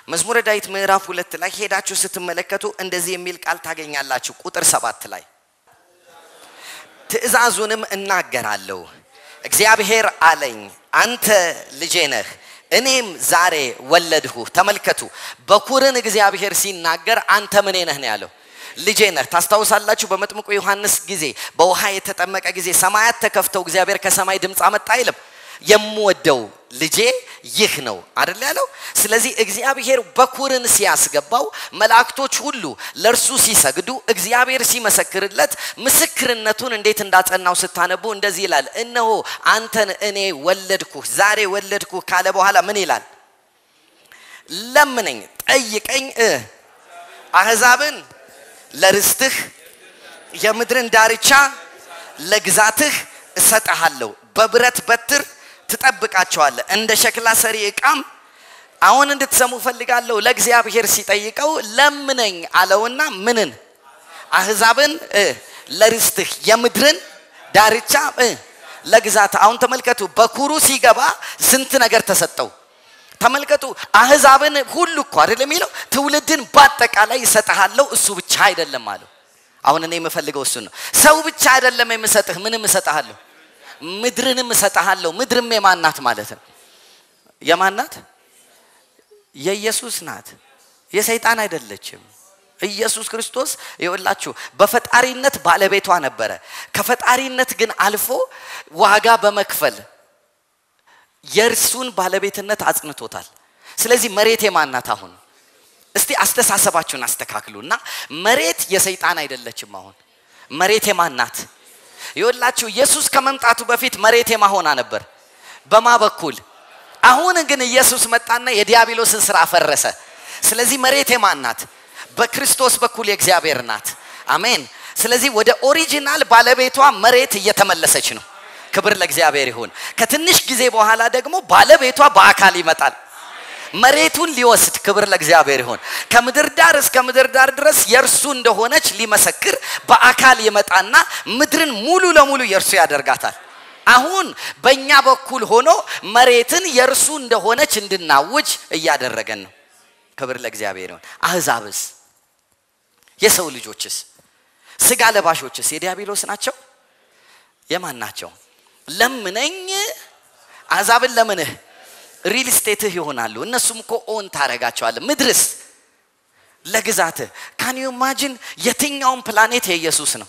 መዝሙረ ዳዊት ምዕራፍ ሁለት ላይ ሄዳችሁ ስትመለከቱ እንደዚህ የሚል ቃል ታገኛላችሁ። ቁጥር ሰባት ላይ ትእዛዙንም እናገራለሁ። እግዚአብሔር አለኝ አንተ ልጄ ነህ፣ እኔም ዛሬ ወለድሁ። ተመልከቱ፣ በኩርን እግዚአብሔር ሲናገር አንተ ምኔ ነህ ነው ያለው። ልጄ ነህ። ታስታውሳላችሁ፣ በመጥምቁ ዮሐንስ ጊዜ በውሃ የተጠመቀ ጊዜ ሰማያት ተከፍተው እግዚአብሔር ከሰማይ ድምፅ አመጣ አይልም? የምወደው ልጄ ይህ ነው አደል ያለው። ስለዚህ እግዚአብሔር በኩርን ሲያስገባው መላእክቶች ሁሉ ለእርሱ ሲሰግዱ እግዚአብሔር ሲመሰክርለት ምስክርነቱን እንዴት እንዳጸናው ስታነቡ እንደዚህ ይላል፣ እነሆ አንተን እኔ ወለድኩህ፣ ዛሬ ወለድኩህ ካለ በኋላ ምን ይላል? ለምነኝ፣ ጠይቀኝ፣ አህዛብን ለርስትህ የምድርን ዳርቻ ለግዛትህ እሰጠሃለሁ በብረት በትር ትጠብቃቸዋለህ እንደ ሸክላ ሰሪ ዕቃም አሁን እንድትሰሙ ፈልጋለሁ ለእግዚአብሔር ሲጠይቀው ለምነኝ አለውና ምንን አህዛብን ለርስትህ የምድርን ዳርቻ ለግዛት አሁን ተመልከቱ በኩሩ ሲገባ ስንት ነገር ተሰጠው ተመልከቱ አህዛብን ሁሉ እኮ አይደል የሚለው ትውልድን በአጠቃላይ ይሰጥሃለሁ እሱ ብቻ አይደለም አለው አሁን እኔ የምፈልገው እሱ ነው ሰው ብቻ አይደለም የምሰጥህ ምንም እሰጥሃለሁ ምድርንም እሰጥሃለሁ ምድርም የማናት ማለት ነው የማናት የኢየሱስ ናት የሰይጣን አይደለችም ኢየሱስ ክርስቶስ ይወላችሁ በፈጣሪነት ባለቤቷ ነበረ ከፈጣሪነት ግን አልፎ ዋጋ በመክፈል የእርሱን ባለቤትነት አጽንቶታል ስለዚህ መሬት የማናት አሁን እስቲ አስተሳሰባችሁን አስተካክሉና መሬት የሰይጣን አይደለችም አሁን መሬት የማናት ይወላችሁ ኢየሱስ ከመምጣቱ በፊት መሬት የማሆና ነበር በማ በኩል አሁን ግን ኢየሱስ መጣና የዲያብሎስን ስራ ፈረሰ ስለዚህ መሬት የማን ናት በክርስቶስ በኩል የእግዚአብሔር ናት አሜን ስለዚህ ወደ ኦሪጂናል ባለቤቷ መሬት እየተመለሰች ነው ክብር ለእግዚአብሔር ይሁን ከትንሽ ጊዜ በኋላ ደግሞ ባለቤቷ በአካል ይመጣል መሬቱን ሊወስድ ክብር ለእግዚአብሔር ይሁን ከምድር ዳር እስከ ምድር ዳር ድረስ የእርሱ እንደሆነች ሊመሰክር በአካል ይመጣና ምድርን ሙሉ ለሙሉ የእርሱ ያደርጋታል አሁን በእኛ በኩል ሆኖ መሬትን የእርሱ እንደሆነች እንድናውጅ እያደረገን ነው ክብር ለእግዚአብሔር ይሁን አህዛብስ የሰው ልጆችስ ስጋ ለባሾችስ የዲያብሎስ ናቸው የማን ናቸው ለምነኝ አሕዛብን ለምንህ ሪል ስቴትህ ይሆናሉ እነሱም እኮ ኦን ታረጋቸዋለ ምድርስ ለግዛትህ ካን ዩ ኢማጂን የትኛውን ፕላኔት የኢየሱስ ነው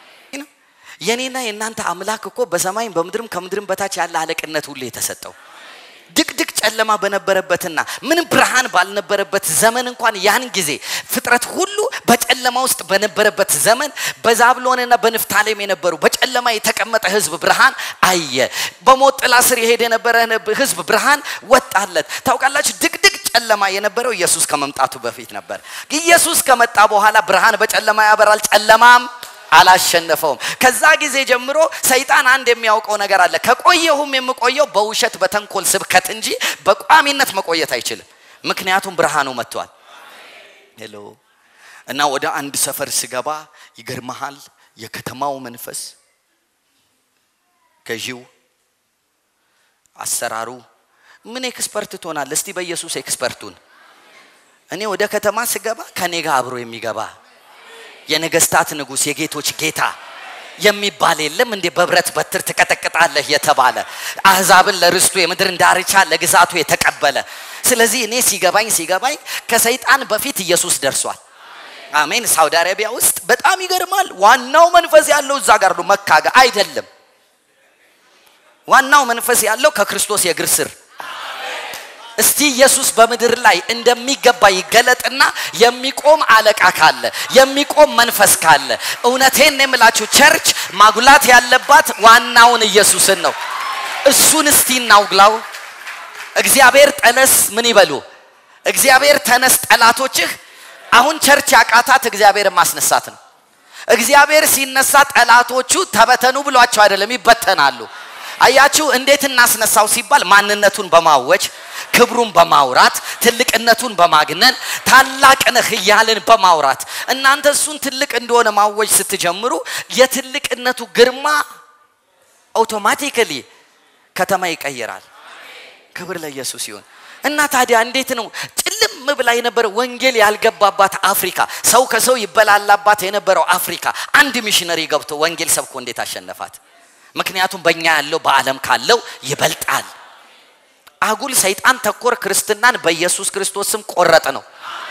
የኔና የእናንተ አምላክ እኮ በሰማይም በምድርም ከምድርም በታች ያለ አለቅነት ሁሉ የተሰጠው ድቅድቅ ጨለማ በነበረበትና ምንም ብርሃን ባልነበረበት ዘመን እንኳን ያን ጊዜ ፍጥረት ሁሉ በጨለማ ውስጥ በነበረበት ዘመን በዛብሎንና በንፍታሌም የነበሩ በጨለማ የተቀመጠ ህዝብ ብርሃን አየ በሞት ጥላ ስር የሄደ የነበረ ህዝብ ብርሃን ወጣለት ታውቃላችሁ ድቅድቅ ጨለማ የነበረው ኢየሱስ ከመምጣቱ በፊት ነበር ኢየሱስ ከመጣ በኋላ ብርሃን በጨለማ ያበራል ጨለማም አላሸነፈውም ከዛ ጊዜ ጀምሮ ሰይጣን አንድ የሚያውቀው ነገር አለ ከቆየሁም የምቆየው በውሸት በተንኮል ስብከት እንጂ በቋሚነት መቆየት አይችልም ምክንያቱም ብርሃኑ መጥቷል ሄሎ እና ወደ አንድ ሰፈር ስገባ ይገርመሃል የከተማው መንፈስ ገዢው አሰራሩ ምን ኤክስፐርት ትሆናል እስቲ በኢየሱስ ኤክስፐርቱን እኔ ወደ ከተማ ስገባ ከኔ ጋር አብሮ የሚገባ የነገስታት ንጉስ የጌቶች ጌታ የሚባል የለም እንዴ በብረት በትር ትቀጠቅጣለህ የተባለ አህዛብን ለርስቱ የምድርን ዳርቻ ለግዛቱ የተቀበለ ስለዚህ እኔ ሲገባኝ ሲገባኝ ከሰይጣን በፊት ኢየሱስ ደርሷል አሜን ሳውዲ አረቢያ ውስጥ በጣም ይገርማል ዋናው መንፈስ ያለው እዛ ጋር ነው መካ ጋር አይደለም ዋናው መንፈስ ያለው ከክርስቶስ የእግር ስር እስቲ ኢየሱስ በምድር ላይ እንደሚገባ ይገለጥና የሚቆም አለቃ ካለ የሚቆም መንፈስ ካለ እውነቴን የምላችሁ ቸርች ማጉላት ያለባት ዋናውን ኢየሱስን ነው እሱን እስቲ እናውግላው እግዚአብሔር ጠነስ ምን ይበሉ እግዚአብሔር ተነስ ጠላቶችህ አሁን ቸርች ያቃታት እግዚአብሔርን ማስነሳት ነው እግዚአብሔር ሲነሳ ጠላቶቹ ተበተኑ ብሏቸው አይደለም ይበተናሉ አያችሁ እንዴት እናስነሳው ሲባል ማንነቱን በማወጅ ክብሩን በማውራት ትልቅነቱን በማግነን ታላቅ ነህ እያልን በማውራት እናንተ እሱን ትልቅ እንደሆነ ማወጅ ስትጀምሩ የትልቅነቱ ግርማ አውቶማቲካሊ ከተማ ይቀይራል ክብር ለኢየሱስ ይሁን እና ታዲያ እንዴት ነው ጭልም ብላ የነበረ ወንጌል ያልገባባት አፍሪካ ሰው ከሰው ይበላላባት የነበረው አፍሪካ አንድ ሚሽነሪ ገብቶ ወንጌል ሰብኮ እንዴት አሸነፋት? ምክንያቱም በእኛ ያለው በዓለም ካለው ይበልጣል። አጉል ሰይጣን ተኮር ክርስትናን በኢየሱስ ክርስቶስ ስም ቆረጥ ነው።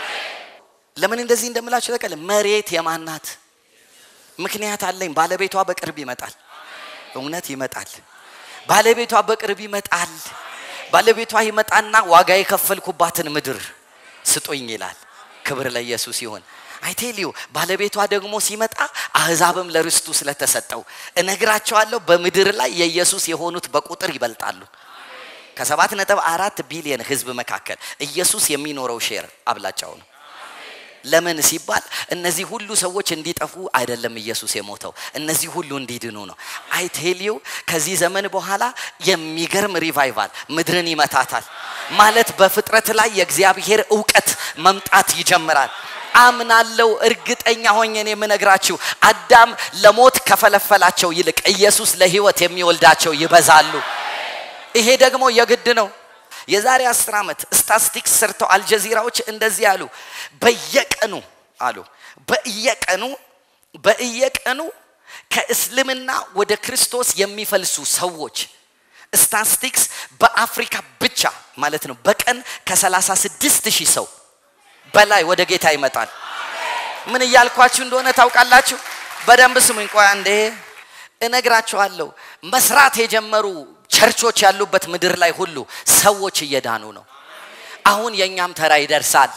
ለምን እንደዚህ እንደምላችሁ ተቀለ መሬት የማናት ምክንያት አለኝ። ባለቤቷ በቅርብ ይመጣል። እውነት ይመጣል። ባለቤቷ በቅርብ ይመጣል። ባለቤቷ ይመጣና ዋጋ የከፈልኩባትን ምድር ስጦኝ ይላል። ክብር ለኢየሱስ ይሁን። አይቴሊዩ ባለቤቷ ደግሞ ሲመጣ አህዛብም ለርስቱ ስለተሰጠው እነግራቸዋለሁ፣ በምድር ላይ የኢየሱስ የሆኑት በቁጥር ይበልጣሉ። ከሰባት ነጥብ አራት ቢሊየን ህዝብ መካከል ኢየሱስ የሚኖረው ሼር አብላጫው ነው። ለምን ሲባል እነዚህ ሁሉ ሰዎች እንዲጠፉ አይደለም ኢየሱስ የሞተው፣ እነዚህ ሁሉ እንዲድኑ ነው። አይቴሊው ከዚህ ዘመን በኋላ የሚገርም ሪቫይቫል ምድርን ይመታታል። ማለት በፍጥረት ላይ የእግዚአብሔር እውቀት መምጣት ይጀምራል። አምናለው እርግጠኛ ሆኜ ነው የምነግራችሁ። አዳም ለሞት ከፈለፈላቸው ይልቅ ኢየሱስ ለህይወት የሚወልዳቸው ይበዛሉ። ይሄ ደግሞ የግድ ነው። የዛሬ አስር ዓመት ስታስቲክስ ሰርተው አልጀዚራዎች እንደዚህ አሉ። በየቀኑ አሉ በየቀኑ በየቀኑ ከእስልምና ወደ ክርስቶስ የሚፈልሱ ሰዎች ስታስቲክስ በአፍሪካ ብቻ ማለት ነው በቀን ከ36 ሺህ ሰው በላይ ወደ ጌታ ይመጣል። ምን እያልኳችሁ እንደሆነ ታውቃላችሁ? በደንብ ስሙኝ። ቆይ አንዴ እነግራችኋለሁ። መስራት የጀመሩ ቸርቾች ያሉበት ምድር ላይ ሁሉ ሰዎች እየዳኑ ነው። አሁን የእኛም ተራ ይደርሳል።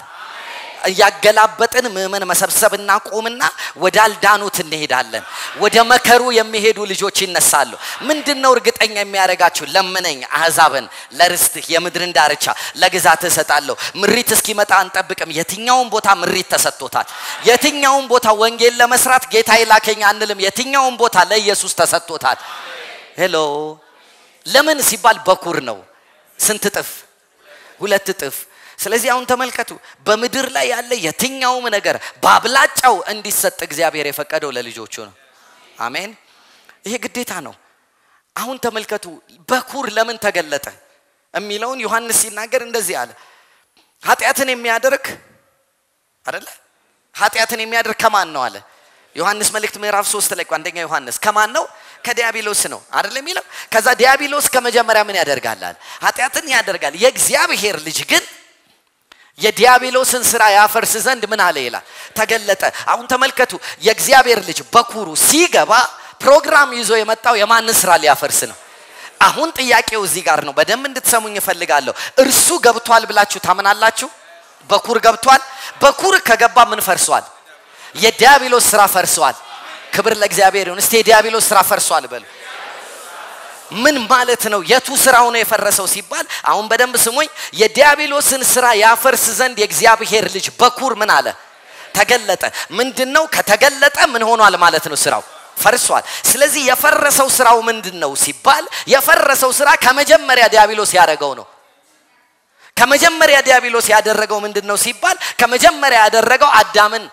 እያገላበጥን ምዕመን መሰብሰብ እናቆምና ወዳልዳኑት እንሄዳለን። ወደ መከሩ የሚሄዱ ልጆች ይነሳሉ። ምንድን ነው እርግጠኛ የሚያደርጋችሁ? ለምነኝ አሕዛብን ለርስትህ የምድርን ዳርቻ ለግዛትህ እሰጣለሁ። ምሪት እስኪመጣ አንጠብቅም። የትኛውን ቦታ ምሪት ተሰጥቶታል። የትኛውን ቦታ ወንጌል ለመስራት ጌታ ይላከኝ አንልም። የትኛውን ቦታ ለኢየሱስ ተሰጥቶታል። ሄሎ ለምን ሲባል በኩር ነው። ስንት እጥፍ? ሁለት እጥፍ። ስለዚህ አሁን ተመልከቱ፣ በምድር ላይ ያለ የትኛውም ነገር በአብላጫው እንዲሰጥ እግዚአብሔር የፈቀደው ለልጆቹ ነው። አሜን። ይሄ ግዴታ ነው። አሁን ተመልከቱ፣ በኩር ለምን ተገለጠ የሚለውን ዮሐንስ ሲናገር እንደዚህ አለ። ኃጢአትን የሚያደርግ አደለ? ኃጢአትን የሚያደርግ ከማን ነው አለ ዮሐንስ መልእክት ምዕራፍ ሶስት ላይ አንደኛ ዮሐንስ ከማን ነው? ከዲያብሎስ ነው አይደል የሚለው። ከዛ ዲያብሎስ ከመጀመሪያ ምን ያደርጋል? ኃጢአትን ያደርጋል። የእግዚአብሔር ልጅ ግን የዲያብሎስን ስራ ያፈርስ ዘንድ ምን አለ ይላል ተገለጠ። አሁን ተመልከቱ፣ የእግዚአብሔር ልጅ በኩሩ ሲገባ ፕሮግራም ይዞ የመጣው የማንን ስራ ሊያፈርስ ነው? አሁን ጥያቄው እዚህ ጋር ነው። በደንብ እንድትሰሙኝ እፈልጋለሁ። እርሱ ገብቷል ብላችሁ ታምናላችሁ? በኩር ገብቷል። በኩር ከገባ ምን ፈርሷል? የዲያብሎስ ስራ ፈርሷል። ክብር ለእግዚአብሔር ይሁን። እስቲ የዲያብሎስ ስራ ፈርሷል በሉ። ምን ማለት ነው? የቱ ስራው ነው የፈረሰው ሲባል አሁን በደንብ ስሙኝ። የዲያብሎስን ስራ ያፈርስ ዘንድ የእግዚአብሔር ልጅ በኩር ምን አለ? ተገለጠ። ምንድን ነው? ከተገለጠ ምን ሆኗል ማለት ነው? ስራው ፈርሷል። ስለዚህ የፈረሰው ስራው ምንድን ነው ሲባል የፈረሰው ስራ ከመጀመሪያ ዲያብሎስ ያደረገው ነው። ከመጀመሪያ ዲያብሎስ ያደረገው ምንድን ነው ሲባል ከመጀመሪያ ያደረገው አዳምን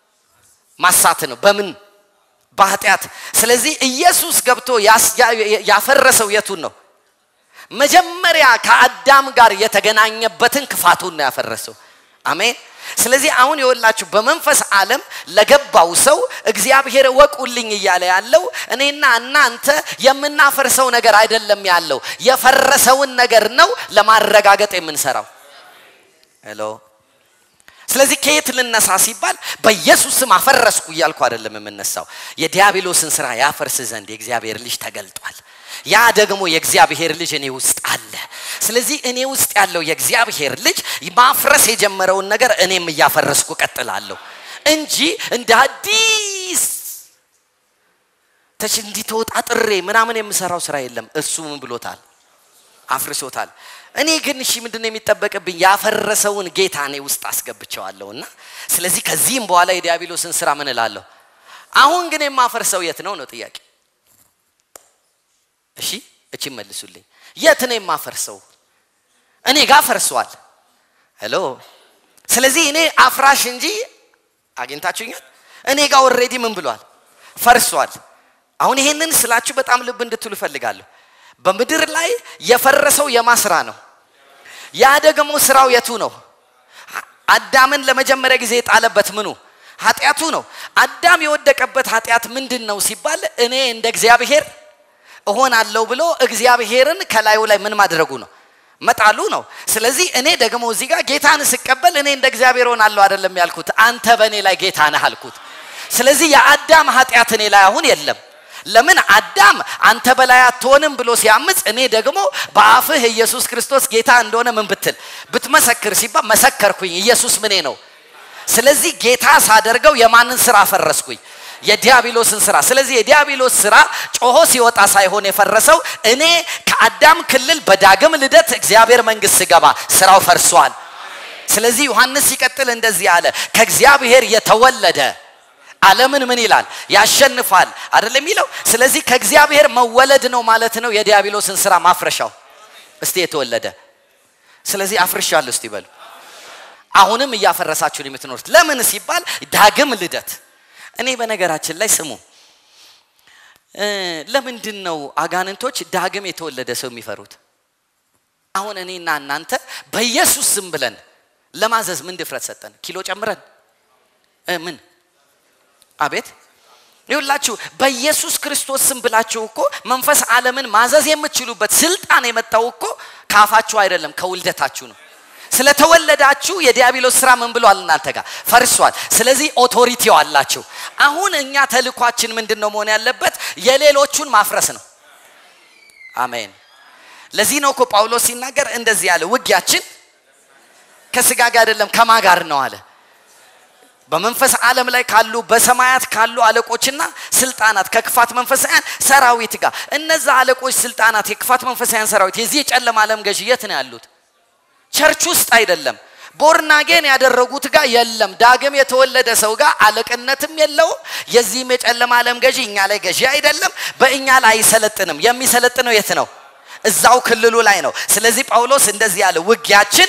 ማሳት ነው። በምን በኃጢአት። ስለዚህ ኢየሱስ ገብቶ ያፈረሰው የቱን ነው? መጀመሪያ ከአዳም ጋር የተገናኘበትን ክፋቱን ነው ያፈረሰው። አሜን። ስለዚህ አሁን የወላችሁ በመንፈስ ዓለም ለገባው ሰው እግዚአብሔር እወቁልኝ እያለ ያለው እኔና እናንተ የምናፈርሰው ነገር አይደለም ያለው የፈረሰውን ነገር ነው ለማረጋገጥ የምንሰራው። ሄሎ ስለዚህ ከየት ልነሳ ሲባል በኢየሱስ ስም አፈረስኩ እያልኩ አይደለም የምነሳው። የዲያብሎስን ስራ ያፈርስ ዘንድ የእግዚአብሔር ልጅ ተገልጧል። ያ ደግሞ የእግዚአብሔር ልጅ እኔ ውስጥ አለ። ስለዚህ እኔ ውስጥ ያለው የእግዚአብሔር ልጅ ማፍረስ የጀመረውን ነገር እኔም እያፈረስኩ ቀጥላለሁ እንጂ እንደ አዲስ ተሽ እንዲህ ተወጣጥሬ ምናምን የምሰራው ስራ የለም። እሱ ምን ብሎታል? አፍርሶታል። እኔ ግን እሺ ምንድነው የሚጠበቅብኝ? ያፈረሰውን ጌታ እኔ ውስጥ አስገብቸዋለሁና ስለዚህ ከዚህም በኋላ የዲያብሎስን ስራ ምን እላለሁ? አሁን ግን የማፈርሰው የት ነው ነው ጥያቄ። እሺ እቺ መልሱልኝ። የት ነው የማፈርሰው? እኔ ጋር ፈርሷል። ሄሎ። ስለዚህ እኔ አፍራሽ እንጂ አግኝታችሁኛል። እኔ ጋር ኦልሬዲ ምን ብሏል? ፈርሷል። አሁን ይሄንን ስላችሁ በጣም ልብ እንድትሉ እፈልጋለሁ። በምድር ላይ የፈረሰው የማስራ ነው ያ ደግሞ ስራው የቱ ነው? አዳምን ለመጀመሪያ ጊዜ የጣለበት ምኑ ኃጢአቱ ነው። አዳም የወደቀበት ኃጢአት ምንድን ነው ሲባል እኔ እንደ እግዚአብሔር እሆናለሁ ብሎ እግዚአብሔርን ከላዩ ላይ ምን ማድረጉ ነው መጣሉ ነው። ስለዚህ እኔ ደግሞ እዚህ ጋር ጌታን ስቀበል እኔ እንደ እግዚአብሔር ሆናለሁ አይደለም ያልኩት፣ አንተ በእኔ ላይ ጌታ ነህ አልኩት። ስለዚህ የአዳም ኃጢአት እኔ ላይ አሁን የለም። ለምን አዳም አንተ በላይ አትሆንም ብሎ ሲያምፅ፣ እኔ ደግሞ በአፍህ ኢየሱስ ክርስቶስ ጌታ እንደሆነ ምን ብትል ብትመሰክር ሲባል መሰከርኩኝ። ኢየሱስ ምኔ ነው። ስለዚህ ጌታ ሳደርገው የማንን ስራ ፈረስኩኝ? የዲያብሎስን ስራ። ስለዚህ የዲያብሎስ ስራ ጮሆ ሲወጣ ሳይሆን የፈረሰው እኔ ከአዳም ክልል በዳግም ልደት እግዚአብሔር መንግስት ስገባ ስራው ፈርሷል። ስለዚህ ዮሐንስ ሲቀጥል እንደዚህ አለ፣ ከእግዚአብሔር የተወለደ ዓለምን ምን ይላል? ያሸንፋል አይደለም የሚለው። ስለዚህ ከእግዚአብሔር መወለድ ነው ማለት ነው የዲያብሎስን ስራ ማፍረሻው። እስቲ የተወለደ ስለዚህ አፍርሻለሁ እስቲ በሉ። አሁንም እያፈረሳችሁ ነው የምትኖሩት። ለምን ሲባል ዳግም ልደት እኔ በነገራችን ላይ ስሙ፣ ለምንድን ነው አጋንንቶች ዳግም የተወለደ ሰው የሚፈሩት? አሁን እኔና እናንተ በኢየሱስ ስም ብለን ለማዘዝ ምን ድፍረት ሰጠን? ኪሎ ጨምረን ምን? አቤት ይሁላችሁ። በኢየሱስ ክርስቶስ ስም ብላችሁ እኮ መንፈስ ዓለምን ማዘዝ የምትችሉበት ስልጣን የመጣው እኮ ከአፋችሁ አይደለም ከውልደታችሁ ነው። ስለተወለዳችሁ የዲያብሎስ ስራ ምን ብሏል? እናንተ ጋር ፈርሷል። ስለዚህ ኦቶሪቲው አላችሁ። አሁን እኛ ተልኳችን ምንድን ነው መሆን ያለበት? የሌሎቹን ማፍረስ ነው። አሜን። ለዚህ ነው እኮ ጳውሎስ ሲናገር እንደዚህ ያለ ውጊያችን ከስጋ ጋር አይደለም ከማ ጋር ነው አለ። በመንፈስ ዓለም ላይ ካሉ በሰማያት ካሉ አለቆችና ስልጣናት ከክፋት መንፈሳውያን ሰራዊት ጋር እነዛ አለቆች፣ ስልጣናት፣ የክፋት መንፈሳውያን ሰራዊት የዚህ የጨለማ ዓለም ገዥ የት ነው ያሉት? ቸርች ውስጥ አይደለም። ቦርናጌን ያደረጉት ጋር የለም። ዳግም የተወለደ ሰው ጋር አለቅነትም የለውም። የዚህም የጨለማ ዓለም ገዢ እኛ ላይ ገዢ አይደለም። በእኛ ላይ አይሰለጥንም። የሚሰለጥነው የት ነው? እዛው ክልሉ ላይ ነው። ስለዚህ ጳውሎስ እንደዚህ ያለ ውጊያችን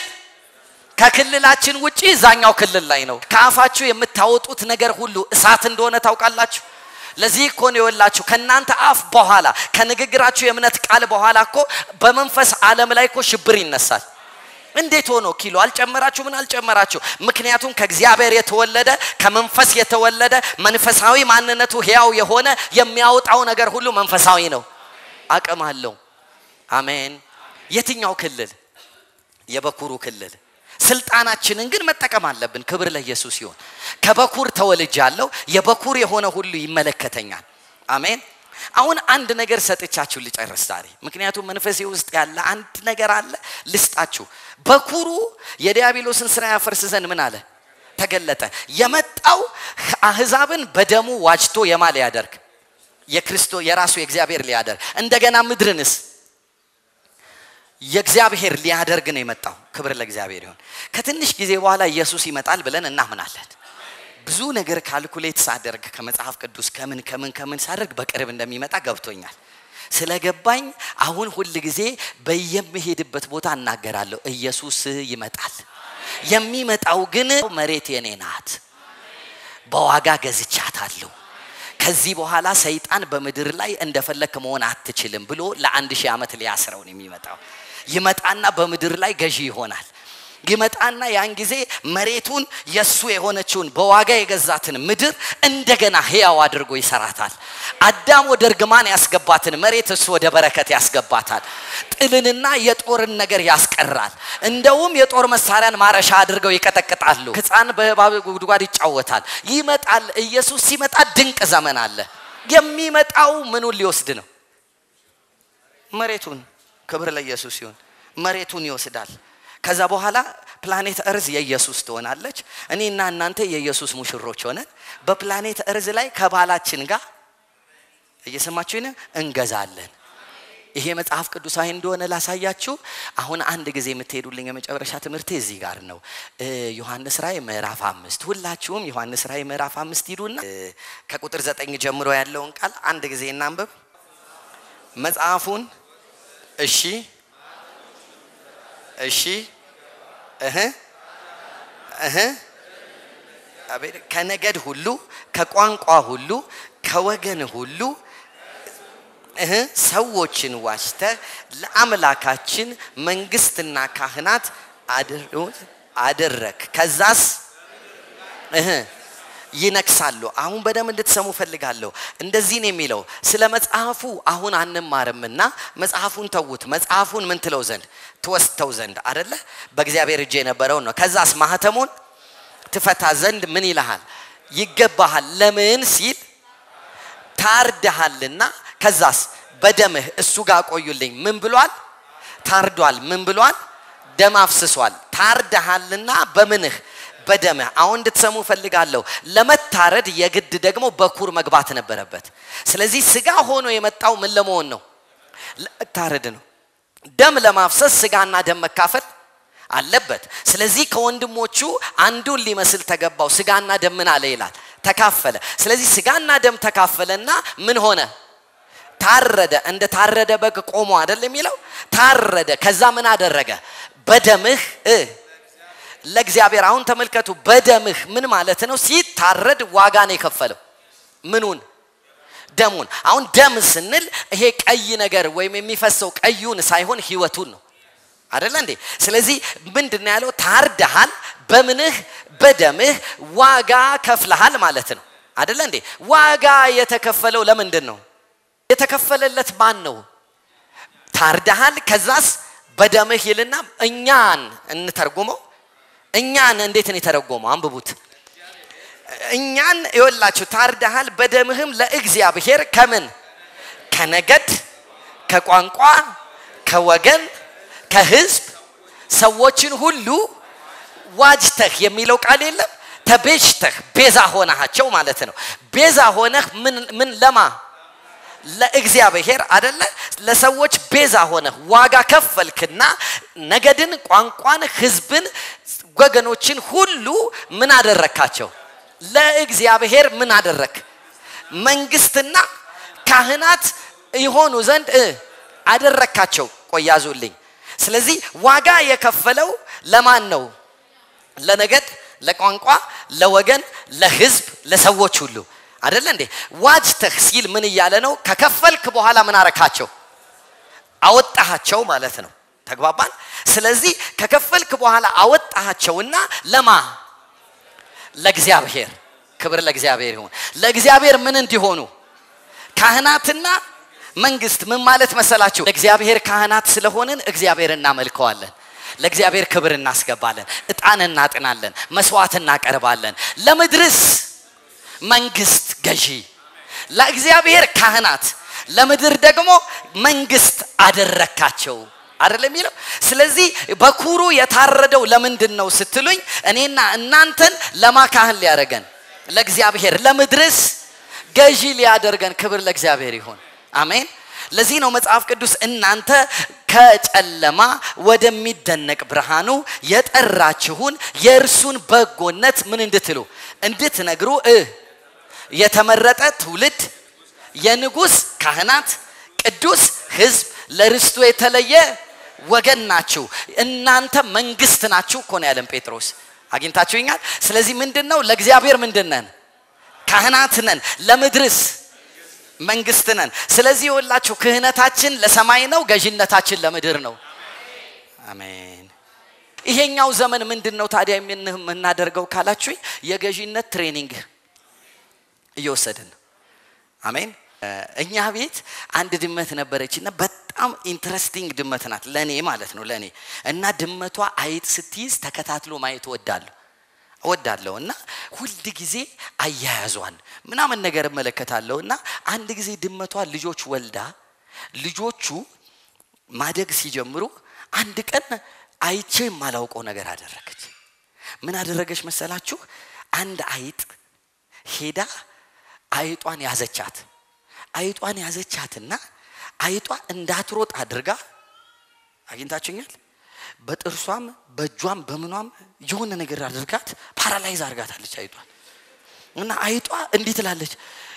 ከክልላችን ውጪ እዛኛው ክልል ላይ ነው። ከአፋችሁ የምታወጡት ነገር ሁሉ እሳት እንደሆነ ታውቃላችሁ። ለዚህ እኮ ነው የወላችሁ ከእናንተ አፍ በኋላ ከንግግራችሁ የእምነት ቃል በኋላ እኮ በመንፈስ ዓለም ላይ እኮ ሽብር ይነሳል። እንዴት ሆኖ ኪሎ አልጨመራችሁ? ምን አልጨመራችሁ? ምክንያቱም ከእግዚአብሔር የተወለደ ከመንፈስ የተወለደ መንፈሳዊ ማንነቱ ሕያው የሆነ የሚያወጣው ነገር ሁሉ መንፈሳዊ ነው፣ አቅም አለው። አሜን። የትኛው ክልል? የበኩሩ ክልል። ስልጣናችንን ግን መጠቀም አለብን። ክብር ለኢየሱስ ይሁን። ከበኩር ተወልጃለሁ፣ የበኩር የሆነ ሁሉ ይመለከተኛል። አሜን። አሁን አንድ ነገር ሰጥቻችሁ ልጨርስ ዛሬ። ምክንያቱም መንፈሴ ውስጥ ያለ አንድ ነገር አለ ልስጣችሁ። በኩሩ የዲያብሎስን ስራ ያፈርስ ዘንድ ምን አለ ተገለጠ። የመጣው አህዛብን በደሙ ዋጅቶ የማ ሊያደርግ የክርስቶ የራሱ የእግዚአብሔር ሊያደርግ እንደገና ምድርንስ የእግዚአብሔር ሊያደርግ ነው የመጣው። ክብር ለእግዚአብሔር ይሁን። ከትንሽ ጊዜ በኋላ ኢየሱስ ይመጣል ብለን እናምናለን። ብዙ ነገር ካልኩሌት ሳደርግ ከመጽሐፍ ቅዱስ ከምን ከምን ከምን ሳደርግ በቅርብ እንደሚመጣ ገብቶኛል። ስለገባኝ አሁን ሁል ጊዜ በየምሄድበት ቦታ እናገራለሁ፣ ኢየሱስ ይመጣል። የሚመጣው ግን መሬት የኔ ናት፣ በዋጋ ገዝቻታለሁ። ከዚህ በኋላ ሰይጣን በምድር ላይ እንደፈለክ መሆን አትችልም ብሎ ለአንድ ሺህ ዓመት ሊያስረው ነው የሚመጣው። ይመጣና በምድር ላይ ገዢ ይሆናል። ይመጣና ያን ጊዜ መሬቱን የሱ የሆነችውን በዋጋ የገዛትን ምድር እንደገና ህያው አድርጎ ይሰራታል። አዳም ወደ እርግማን ያስገባትን መሬት እሱ ወደ በረከት ያስገባታል። ጥልንና የጦርን ነገር ያስቀራል። እንደውም የጦር መሳሪያን ማረሻ አድርገው ይቀጠቅጣሉ። ሕፃን በእባብ ጉድጓድ ይጫወታል። ይመጣል። ኢየሱስ ሲመጣ ድንቅ ዘመን አለ። የሚመጣው ምኑን ሊወስድ ነው? መሬቱን። ክብር ለኢየሱስ ይሁን። መሬቱን ይወስዳል። ከዛ በኋላ ፕላኔት እርዝ የኢየሱስ ትሆናለች። እኔና እናንተ የኢየሱስ ሙሽሮች ሆነን በፕላኔት እርዝ ላይ ከባላችን ጋር እየሰማችሁ እንገዛለን። ይሄ መጽሐፍ ቅዱሳዊ እንደሆነ ላሳያችሁ። አሁን አንድ ጊዜ የምትሄዱልኝ የመጨረሻ ትምህርቴ እዚህ ጋር ነው። ዮሐንስ ራእይ ምዕራፍ አምስት ሁላችሁም ዮሐንስ ራእይ ምዕራፍ አምስት ሂዱና ከቁጥር ዘጠኝ ጀምሮ ያለውን ቃል አንድ ጊዜ እናንብብ። መጽሐፉን እሺ እሺ እህ እህ ከነገድ ሁሉ ከቋንቋ ሁሉ ከወገን ሁሉ እህ ሰዎችን ዋጅተህ ለአምላካችን መንግስትና ካህናት አደረክ። ከዛስ እህ ይነግሳሉ። አሁን በደንብ እንድትሰሙ ፈልጋለሁ። እንደዚህ ነው የሚለው ስለ መጽሐፉ አሁን አንማርምና መጽሐፉን ተዉት። መጽሐፉን ምን ትለው ዘንድ ትወስተው ዘንድ አደለ? በእግዚአብሔር እጅ የነበረውን ነው። ከዛስ ማህተሙን ትፈታ ዘንድ ምን ይልሃል? ይገባሃል። ለምን ሲል ታርደሃልና። ከዛስ በደምህ እሱ ጋር ቆዩልኝ። ምን ብሏል? ታርዷል። ምን ብሏል? ደም አፍስሷል። ታርደሃልና በምንህ በደምህ አሁን እንድትሰሙ ፈልጋለሁ። ለመታረድ የግድ ደግሞ በኩር መግባት ነበረበት። ስለዚህ ስጋ ሆኖ የመጣው ምን ለመሆን ነው? ለመታረድ ነው። ደም ለማፍሰስ ስጋና ደም መካፈል አለበት። ስለዚህ ከወንድሞቹ አንዱን ሊመስል ተገባው። ስጋና ደም ምን አለ ይላል? ተካፈለ። ስለዚህ ስጋና ደም ተካፈለና ምን ሆነ? ታረደ። እንደ ታረደ በግ ቆሞ አይደል የሚለው? ታረደ። ከዛ ምን አደረገ? በደምህ ለእግዚአብሔር አሁን ተመልከቱ። በደምህ ምን ማለት ነው? ሲታረድ ዋጋ ነው የከፈለው። ምኑን? ደሙን። አሁን ደም ስንል ይሄ ቀይ ነገር ወይም የሚፈሰው ቀዩን ሳይሆን ህይወቱን ነው አደለ እንዴ? ስለዚህ ምንድን ያለው? ታርደሃል፣ በምንህ በደምህ ዋጋ ከፍለሃል ማለት ነው አደለ እንዴ? ዋጋ የተከፈለው ለምንድን ነው? የተከፈለለት ማን ነው? ታርደሃል፣ ከዛስ በደምህ ይልና እኛን እንተርጉመው እኛን እንዴት ነው የተረጎመው? አንብቡት። እኛን ይወላችሁ ታርደሃል፣ በደምህም ለእግዚአብሔር ከምን ከነገድ፣ ከቋንቋ፣ ከወገን፣ ከህዝብ ሰዎችን ሁሉ ዋጅተህ የሚለው ቃል የለም። ተቤዥተህ ቤዛ ሆነሃቸው ማለት ነው። ቤዛ ሆነህ ምን ምን ለማ ለእግዚአብሔር አደለ ለሰዎች ቤዛ ሆነህ ዋጋ ከፈልክና ነገድን፣ ቋንቋን፣ ህዝብን፣ ወገኖችን ሁሉ ምን አደረካቸው? ለእግዚአብሔር ምን አደረክ? መንግስትና ካህናት ይሆኑ ዘንድ አደረካቸው። ቆያዙልኝ። ስለዚህ ዋጋ የከፈለው ለማን ነው? ለነገድ፣ ለቋንቋ፣ ለወገን፣ ለህዝብ፣ ለሰዎች ሁሉ አደለ እንዴ? ዋጅተህ ሲል ምን እያለ ነው? ከከፈልክ በኋላ ምን አረካቸው? አወጣሃቸው ማለት ነው። ተግባባን? ስለዚህ ከከፈልክ በኋላ አወጣሃቸውና ለማ ለእግዚአብሔር ክብር ለእግዚአብሔር ይሁን። ለእግዚአብሔር ምን እንዲሆኑ ካህናትና መንግስት ምን ማለት መሰላችሁ? ለእግዚአብሔር ካህናት ስለሆንን እግዚአብሔር እናመልከዋለን። ለእግዚአብሔር ክብር እናስገባለን፣ እጣን እናጥናለን፣ መስዋዕት እናቀርባለን። ለምድርስ መንግስት ገዢ፣ ለእግዚአብሔር ካህናት፣ ለምድር ደግሞ መንግስት አደረካቸው አይደለም የሚለው። ስለዚህ በኩሩ የታረደው ለምንድን ነው ስትሉኝ፣ እኔና እናንተን ለማ ካህን ሊያደርገን ለእግዚአብሔር፣ ለምድርስ ገዢ ሊያደርገን። ክብር ለእግዚአብሔር ይሁን። አሜን። ለዚህ ነው መጽሐፍ ቅዱስ እናንተ ከጨለማ ወደሚደነቅ ብርሃኑ የጠራችሁን የእርሱን በጎነት ምን እንድትሉ እንድትነግሩ እ የተመረጠ ትውልድ የንጉስ ካህናት ቅዱስ ህዝብ ለርስቱ የተለየ ወገን ናችሁ እናንተ መንግስት ናችሁ እኮ ነው ያለን ጴጥሮስ አግኝታችሁኛል ስለዚህ ምንድን ነው ለእግዚአብሔር ምንድን ነን ካህናት ነን ለምድርስ መንግስት ነን ስለዚህ የወላችሁ ክህነታችን ለሰማይ ነው ገዥነታችን ለምድር ነው አሜን ይሄኛው ዘመን ምንድን ነው ታዲያ የምናደርገው ካላችሁኝ የገዥነት ትሬኒንግ እየወሰድን ነው አሜን እኛ ቤት አንድ ድመት ነበረች እና በጣም ኢንትረስቲንግ ድመት ናት ለእኔ ማለት ነው ለእኔ እና ድመቷ አይጥ ስትይዝ ተከታትሎ ማየት እወዳለሁ እወዳለሁ እና ሁል ጊዜ አያያዟን ምናምን ነገር እመለከታለሁ እና አንድ ጊዜ ድመቷ ልጆች ወልዳ ልጆቹ ማደግ ሲጀምሩ አንድ ቀን አይቼ የማላውቀው ነገር አደረገች ምን አደረገች መሰላችሁ አንድ አይጥ ሄዳ አይጧን ያዘቻት አይጧን ያዘቻትና አይጧ እንዳትሮጥ አድርጋ አግኝታችኛል በጥርሷም በእጇም በምኗም የሆነ ነገር አድርጋት ፓራላይዝ አድርጋታለች አይጧን እና አይጧ እንዲህ ትላለች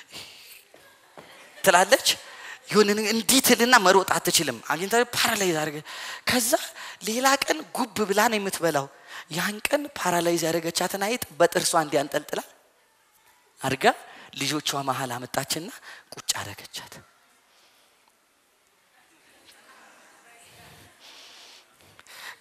ትላለች የሆነ እንዲህ ትልና መሮጥ አትችልም አግኝታ ፓራላይዝ አድርገ ከዛ ሌላ ቀን ጉብ ብላ ነው የምትበላው ያን ቀን ፓራላይዝ ያደረገቻትን አይጥ በጥርሷ እንዲያንጠልጥላ አድርጋ ልጆቿ መሀል አመጣችና ቁጭ አደረገቻት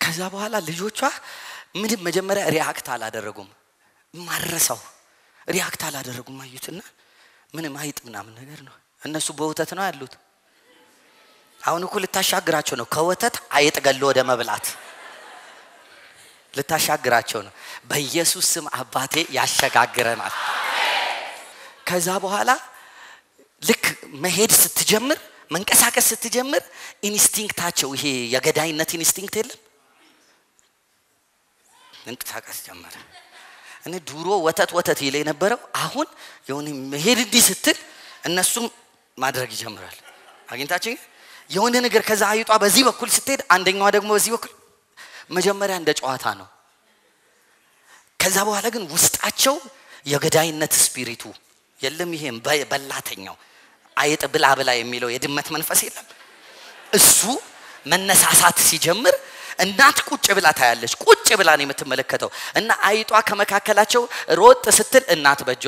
ከዛ በኋላ ልጆቿ ምንም መጀመሪያ ሪያክት አላደረጉም። ማረሳው ሪያክት አላደረጉም። አዩትና ምንም አይጥ ምናምን ነገር ነው። እነሱ በወተት ነው ያሉት። አሁን እኮ ልታሻግራቸው ነው። ከወተት አይጥ ገሎ ወደ መብላት ልታሻግራቸው ነው። በኢየሱስ ስም አባቴ ያሸጋግረናል። ከዛ በኋላ ልክ መሄድ ስትጀምር መንቀሳቀስ ስትጀምር ኢንስቲንክታቸው ይሄ የገዳይነት ኢንስቲንክት የለም መንቀሳቀስ ጀመረ። እኔ ድሮ ወተት ወተት ይለ የነበረው አሁን የሆነ መሄድ እንዲህ ስትል እነሱም ማድረግ ይጀምራል። አግኝታችን የሆነ ነገር ከዛ አይጧ በዚህ በኩል ስትሄድ አንደኛዋ ደግሞ በዚህ በኩል መጀመሪያ እንደ ጨዋታ ነው። ከዛ በኋላ ግን ውስጣቸው የገዳይነት ስፒሪቱ የለም። ይሄም በላተኛው አይጥ ብላ ብላ የሚለው የድመት መንፈስ የለም። እሱ መነሳሳት ሲጀምር እናት ቁጭ ብላ ታያለች። ቁጭ ብላ ነው የምትመለከተው እና አይጧ ከመካከላቸው ሮጥ ስትል እናት በጇ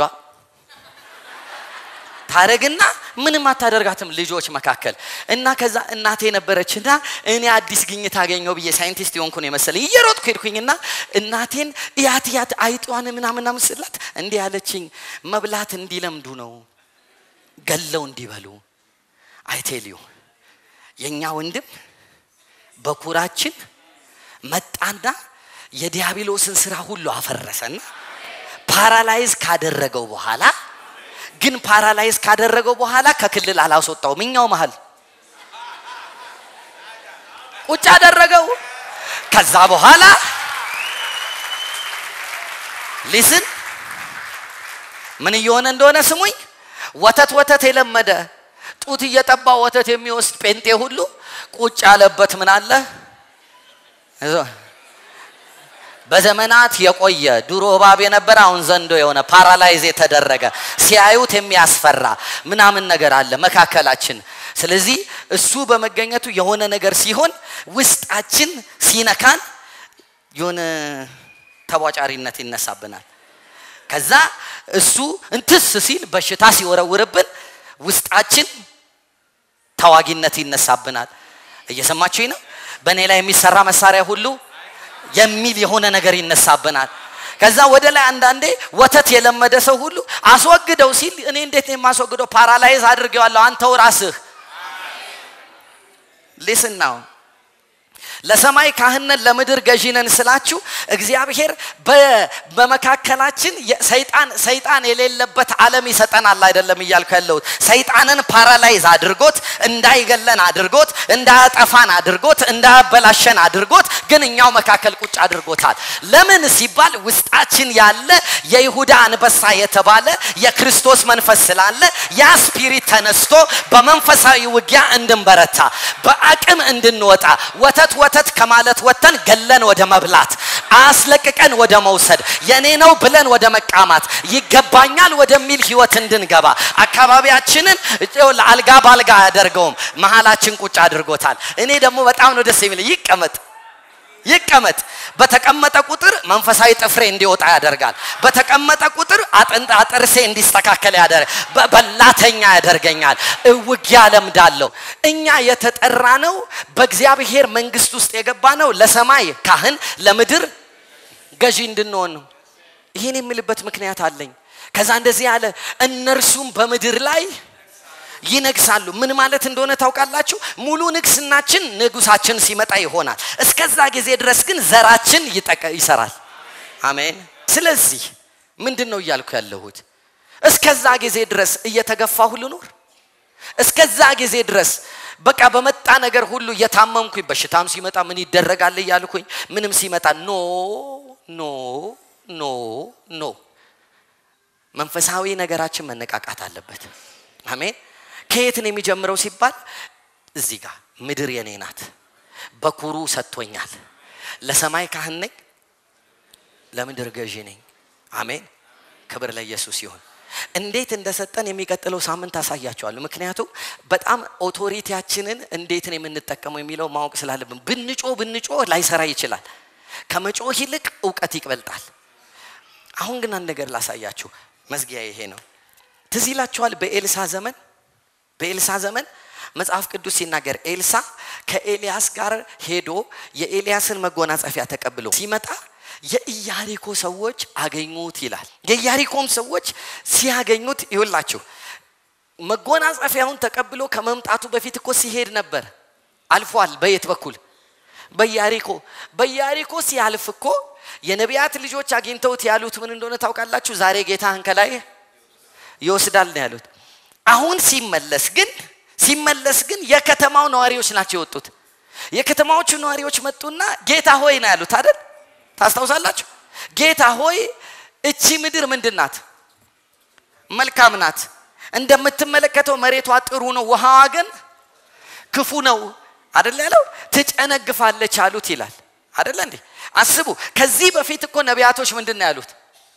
ታረግና ምንም አታደርጋትም ልጆች መካከል እና ከዛ እናቴ ነበረችና እኔ አዲስ ግኝት አገኘው ብዬ ሳይንቲስት የሆንኩ ነው የመሰለኝ እየሮጥኩ ሄድኩኝና እናቴን እያት እያት አይጧን ምናምና ምስላት እንዲህ ያለችኝ መብላት እንዲለምዱ ነው ገለው እንዲበሉ አይቴልዩ የእኛ ወንድም በኩራችን መጣና የዲያብሎስን ስራ ሁሉ አፈረሰና ፓራላይዝ ካደረገው በኋላ ግን ፓራላይዝ ካደረገው በኋላ ከክልል አላስወጣውም። እኛው መሀል ቁጭ አደረገው። ከዛ በኋላ ሊስን ምን እየሆነ እንደሆነ ስሙኝ። ወተት ወተት የለመደ ጡት እየጠባ ወተት የሚወስድ ጴንጤ ሁሉ ቁጭ ያለበት ምን አለ በዘመናት የቆየ ድሮ እባብ የነበረ አሁን ዘንዶ የሆነ ፓራላይዝ የተደረገ ሲያዩት የሚያስፈራ ምናምን ነገር አለ መካከላችን። ስለዚህ እሱ በመገኘቱ የሆነ ነገር ሲሆን ውስጣችን ሲነካን የሆነ ተቧጫሪነት ይነሳብናል። ከዛ እሱ እንትስ ሲል በሽታ ሲወረውርብን ውስጣችን ተዋጊነት ይነሳብናል። እየሰማችሁኝ ነው? በእኔ ላይ የሚሰራ መሳሪያ ሁሉ የሚል የሆነ ነገር ይነሳብናል። ከዛ ወደ ላይ አንዳንዴ ወተት የለመደ ሰው ሁሉ አስወግደው ሲል እኔ እንዴት ነው የማስወግደው? ፓራላይዝ አድርጌዋለሁ። አንተው ራስህ ሊስን ነው ለሰማይ ካህነን ለምድር ገዢነን ስላችሁ እግዚአብሔር በመካከላችን ሰይጣን ሰይጣን የሌለበት ዓለም ይሰጠናል አይደለም እያልኩ ያለሁት ሰይጣንን ፓራላይዝ አድርጎት እንዳይገለን አድርጎት እንዳያጠፋን አድርጎት እንዳያበላሸን አድርጎት ግን እኛው መካከል ቁጭ አድርጎታል ለምን ሲባል ውስጣችን ያለ የይሁዳ አንበሳ የተባለ የክርስቶስ መንፈስ ስላለ ያ ስፒሪት ተነስቶ በመንፈሳዊ ውጊያ እንድንበረታ በአቅም እንድንወጣ ወተት ወተት ከማለት ወጥተን ገለን ወደ መብላት አስለቅቀን ወደ መውሰድ የኔ ነው ብለን ወደ መቃማት ይገባኛል ወደሚል ህይወት እንድንገባ አካባቢያችንን ለአልጋ ባልጋ አያደርገውም መሀላችን ቁጭ አድርጎታል እኔ ደግሞ በጣም ነው ደስ የሚል ይቀመጥ ይቀመጥ በተቀመጠ ቁጥር መንፈሳዊ ጥፍሬ እንዲወጣ ያደርጋል በተቀመጠ ቁጥር አጥንት አጥርሴ እንዲስተካከል ያደርግ በላተኛ ያደርገኛል ውጊያ ለምዳለሁ እኛ የተጠራ ነው በእግዚአብሔር መንግስት ውስጥ የገባ ነው ለሰማይ ካህን ለምድር ገዢ እንድንሆን ነው ይህን የምልበት ምክንያት አለኝ ከዛ እንደዚህ ያለ እነርሱም በምድር ላይ ይነግሳሉ ምን ማለት እንደሆነ ታውቃላችሁ ሙሉ ንግስናችን ንጉሳችን ሲመጣ ይሆናል እስከዛ ጊዜ ድረስ ግን ዘራችን ይሰራል አሜን ስለዚህ ምንድን ነው እያልኩ ያለሁት እስከዛ ጊዜ ድረስ እየተገፋሁ ልኖር እስከዛ ጊዜ ድረስ በቃ በመጣ ነገር ሁሉ እየታመምኩኝ በሽታም ሲመጣ ምን ይደረጋል እያልኩኝ ምንም ሲመጣ ኖ ኖ ኖ ኖ መንፈሳዊ ነገራችን መነቃቃት አለበት አሜን ከየት ነው የሚጀምረው ሲባል እዚህ ጋር ምድር የኔ ናት በኩሩ ሰጥቶኛል ለሰማይ ካህን ነኝ ለምድር ገዢ ነኝ አሜን ክብር ለኢየሱስ ይሁን እንዴት እንደሰጠን የሚቀጥለው ሳምንት አሳያቸዋለሁ ምክንያቱም በጣም ኦቶሪቲያችንን እንዴት ነው የምንጠቀመው የሚለው ማወቅ ስላለብን ብንጮ ብንጮ ላይሰራ ይችላል ከመጮህ ይልቅ እውቀት ይቅበልጣል አሁን ግን አንድ ነገር ላሳያችሁ መዝጊያ ይሄ ነው ትዝ ይላችኋል በኤልሳ ዘመን በኤልሳ ዘመን መጽሐፍ ቅዱስ ሲናገር ኤልሳ ከኤልያስ ጋር ሄዶ የኤልያስን መጎናጸፊያ ተቀብሎ ሲመጣ የኢያሪኮ ሰዎች አገኙት ይላል። የኢያሪኮም ሰዎች ሲያገኙት ይውላችሁ መጎናጸፊያውን ተቀብሎ ከመምጣቱ በፊት እኮ ሲሄድ ነበር። አልፏል። በየት በኩል? በኢያሪኮ። በኢያሪኮ ሲያልፍ እኮ የነቢያት ልጆች አግኝተውት ያሉት ምን እንደሆነ ታውቃላችሁ? ዛሬ ጌታህን ከላይ ይወስዳል ነው ያሉት። አሁን ሲመለስ ግን ሲመለስ ግን የከተማው ነዋሪዎች ናቸው የወጡት። የከተማዎቹ ነዋሪዎች መጡና ጌታ ሆይ ነው ያሉት አይደል? ታስታውሳላችሁ? ጌታ ሆይ እቺ ምድር ምንድን ናት? መልካም ናት። እንደምትመለከተው መሬቷ ጥሩ ነው፣ ውሃዋ ግን ክፉ ነው አደለ ያለው? ትጨነግፋለች አሉት ይላል አደለ እንዴ? አስቡ። ከዚህ በፊት እኮ ነቢያቶች ምንድን ነው ያሉት?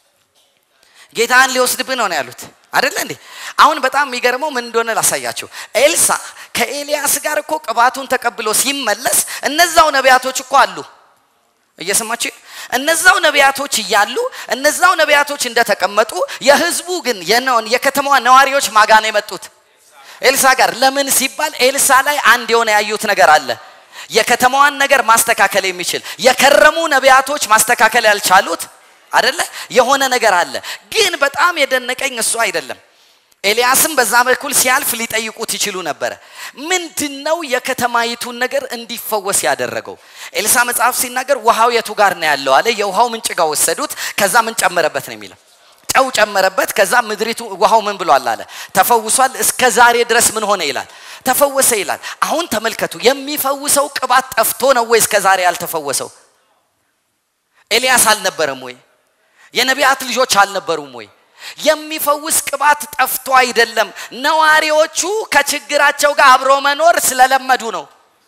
ጌታን ሊወስድብህ ነው ነው ያሉት አደለ እንዴ? አሁን በጣም የሚገርመው ምን እንደሆነ ላሳያችሁ። ኤልሳ ከኤልያስ ጋር እኮ ቅባቱን ተቀብሎ ሲመለስ እነዛው ነቢያቶች እኮ አሉ። እየሰማችሁ እነዛው ነቢያቶች እያሉ እነዛው ነቢያቶች እንደተቀመጡ የህዝቡ ግን የከተማዋ ነዋሪዎች ማጋ ነው የመጡት ኤልሳ ጋር ለምን ሲባል ኤልሳ ላይ አንድ የሆነ ያዩት ነገር አለ የከተማዋን ነገር ማስተካከል የሚችል የከረሙ ነቢያቶች ማስተካከል ያልቻሉት አደለ የሆነ ነገር አለ ግን በጣም የደነቀኝ እሱ አይደለም ኤልያስም በዛ በኩል ሲያልፍ ሊጠይቁት ይችሉ ነበረ ምንድነው የከተማይቱን ነገር እንዲፈወስ ያደረገው ኤልሳ መጽሐፍ ሲናገር ውሃው የቱ ጋር ነው ያለው አለ የውሃው ምንጭ ጋር ወሰዱት ከዛ ምን ጨመረበት ነው የሚለው ጨው ጨመረበት ከዛ ምድሪቱ ውሃው ምን ብሏል አለ ተፈውሷል እስከ ዛሬ ድረስ ምን ሆነ ይላል ተፈወሰ ይላል አሁን ተመልከቱ የሚፈውሰው ቅባት ጠፍቶ ነው ወይ እስከ ዛሬ ያልተፈወሰው ኤልያስ አልነበረም ወይ የነቢያት ልጆች አልነበሩም ወይ የሚፈውስ ቅባት ጠፍቶ አይደለም ነዋሪዎቹ ከችግራቸው ጋር አብሮ መኖር ስለለመዱ ነው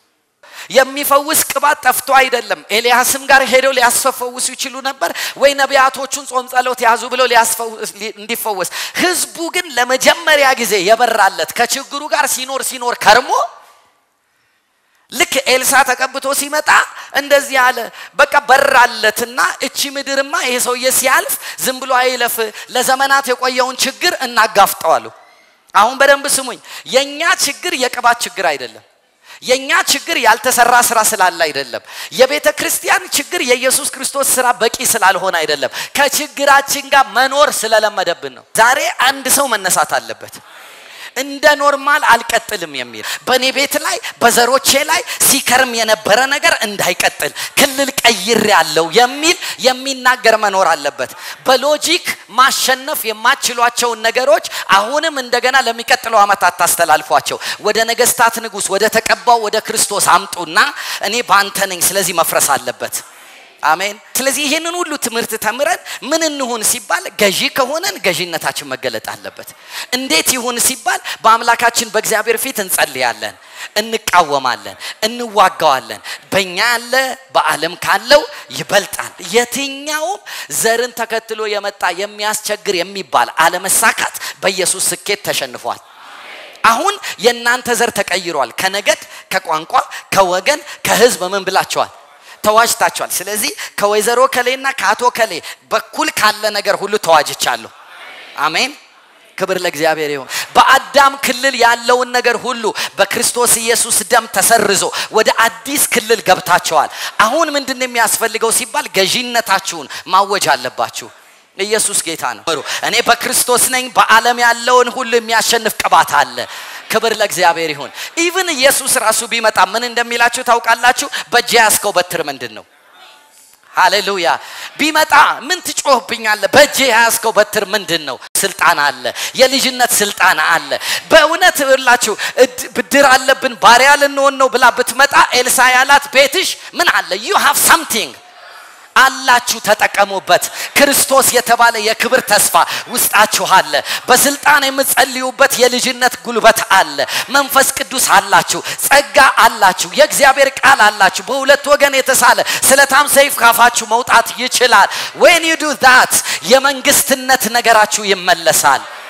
የሚፈውስ ቅባት ጠፍቶ አይደለም ኤልያስም ጋር ሄደው ሊያስፈውሱ ይችሉ ነበር ወይ ነቢያቶቹን ጾም ጸሎት ያዙ ብለው እንዲፈወስ ህዝቡ ግን ለመጀመሪያ ጊዜ የበራለት ከችግሩ ጋር ሲኖር ሲኖር ከርሞ ልክ ኤልሳ ተቀብቶ ሲመጣ እንደዚህ አለ በቃ በራለትና እቺ ምድርማ ይሄ ሰውዬ ሲያልፍ ዝም ብሎ አይለፍ ለዘመናት የቆየውን ችግር እናጋፍጠዋሉ አሁን በደንብ ስሙኝ የኛ ችግር የቅባት ችግር አይደለም የኛ ችግር ያልተሰራ ስራ ስላለ አይደለም የቤተ ክርስቲያን ችግር የኢየሱስ ክርስቶስ ስራ በቂ ስላልሆነ አይደለም ከችግራችን ጋር መኖር ስለለመደብን ነው ዛሬ አንድ ሰው መነሳት አለበት እንደ ኖርማል አልቀጥልም የሚል በእኔ ቤት ላይ በዘሮቼ ላይ ሲከርም የነበረ ነገር እንዳይቀጥል ክልል ቀይር ያለው የሚል የሚናገር መኖር አለበት በሎጂክ ማሸነፍ የማችሏቸውን ነገሮች አሁንም እንደገና ለሚቀጥለው ዓመት አታስተላልፏቸው ወደ ነገስታት ንጉስ ወደ ተቀባው ወደ ክርስቶስ አምጡና እኔ በአንተ ነኝ ስለዚህ መፍረስ አለበት አሜን ስለዚህ ይህንን ሁሉ ትምህርት ተምረን ምን እንሁን ሲባል ገዢ ከሆነን ገዢነታችን መገለጥ አለበት እንዴት ይሁን ሲባል በአምላካችን በእግዚአብሔር ፊት እንጸልያለን እንቃወማለን እንዋጋዋለን በእኛ ያለ በዓለም ካለው ይበልጣል የትኛውም ዘርን ተከትሎ የመጣ የሚያስቸግር የሚባል አለመሳካት በኢየሱስ ስኬት ተሸንፏል አሁን የእናንተ ዘር ተቀይሯል ከነገድ ከቋንቋ ከወገን ከህዝብ ምን ብላቸዋል ተዋጅታቸዋል ስለዚህ ከወይዘሮ ከሌና ከአቶ ከሌ በኩል ካለ ነገር ሁሉ ተዋጅቻለሁ አሜን ክብር ለእግዚአብሔር ይሁን በአዳም ክልል ያለውን ነገር ሁሉ በክርስቶስ ኢየሱስ ደም ተሰርዞ ወደ አዲስ ክልል ገብታቸዋል አሁን ምንድን የሚያስፈልገው ሲባል ገዢነታችሁን ማወጅ አለባችሁ ኢየሱስ ጌታ ነው እኔ በክርስቶስ ነኝ በዓለም ያለውን ሁሉ የሚያሸንፍ ቅባት አለ ክብር ለእግዚአብሔር ይሁን ኢቭን ኢየሱስ ራሱ ቢመጣ ምን እንደሚላችሁ ታውቃላችሁ በእጅ ያስከው በትር ምንድን ነው ሃሌሉያ ቢመጣ ምን ትጮህብኛለ በእጅ የያዝከው በትር ምንድን ነው ስልጣን አለ የልጅነት ስልጣን አለ በእውነት ብላችሁ ብድር አለብን ባሪያ ልንሆን ነው ብላ ብትመጣ ኤልሳ ያላት ቤትሽ ምን አለ ዩ ሃቭ ሳምቲንግ አላችሁ ተጠቀሙበት ክርስቶስ የተባለ የክብር ተስፋ ውስጣችሁ አለ በስልጣን የምትጸልዩበት የልጅነት ጉልበት አለ መንፈስ ቅዱስ አላችሁ ጸጋ አላችሁ የእግዚአብሔር ቃል አላችሁ በሁለት ወገን የተሳለ ስለታም ሰይፍ ካፋችሁ መውጣት ይችላል ዌን ዩ ዱ ዛት የመንግስትነት ነገራችሁ ይመለሳል